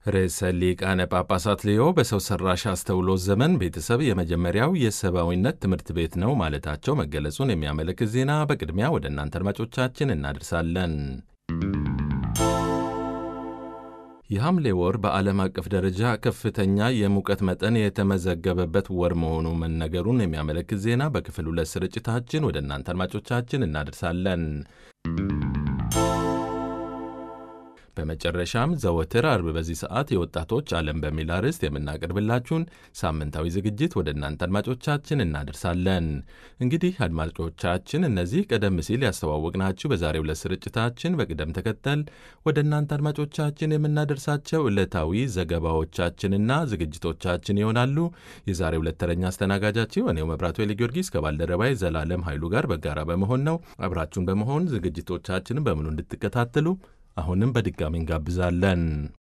ርዕሰ ሊቃነ ጳጳሳት ሌዮ በሰው ሰራሽ አስተውሎት ዘመን ቤተሰብ የመጀመሪያው የሰብአዊነት ትምህርት ቤት ነው ማለታቸው መገለጹን የሚያመለክት ዜና በቅድሚያ ወደ እናንተ አድማጮቻችን እናደርሳለን። የሐምሌ ወር በዓለም አቀፍ ደረጃ ከፍተኛ የሙቀት መጠን የተመዘገበበት ወር መሆኑ መነገሩን የሚያመለክት ዜና በክፍል ሁለት ስርጭታችን ወደ እናንተ አድማጮቻችን እናደርሳለን። በመጨረሻም ዘወትር አርብ በዚህ ሰዓት የወጣቶች ዓለም በሚል አርዕስት የምናቀርብላችሁን ሳምንታዊ ዝግጅት ወደ እናንተ አድማጮቻችን እናደርሳለን። እንግዲህ አድማጮቻችን እነዚህ ቀደም ሲል ያስተዋወቅናችሁ በዛሬው ዕለት ስርጭታችን በቅደም ተከተል ወደ እናንተ አድማጮቻችን የምናደርሳቸው ዕለታዊ ዘገባዎቻችንና ዝግጅቶቻችን ይሆናሉ። የዛሬው ዕለት ተረኛ አስተናጋጃችሁ እኔው መብራቱ ኤሊ ጊዮርጊስ ከባልደረባይ ዘላለም ኃይሉ ጋር በጋራ በመሆን ነው። አብራችሁን በመሆን ዝግጅቶቻችንን በሙሉ እንድትከታተሉ አሁንም በድጋሚ እንጋብዛለን።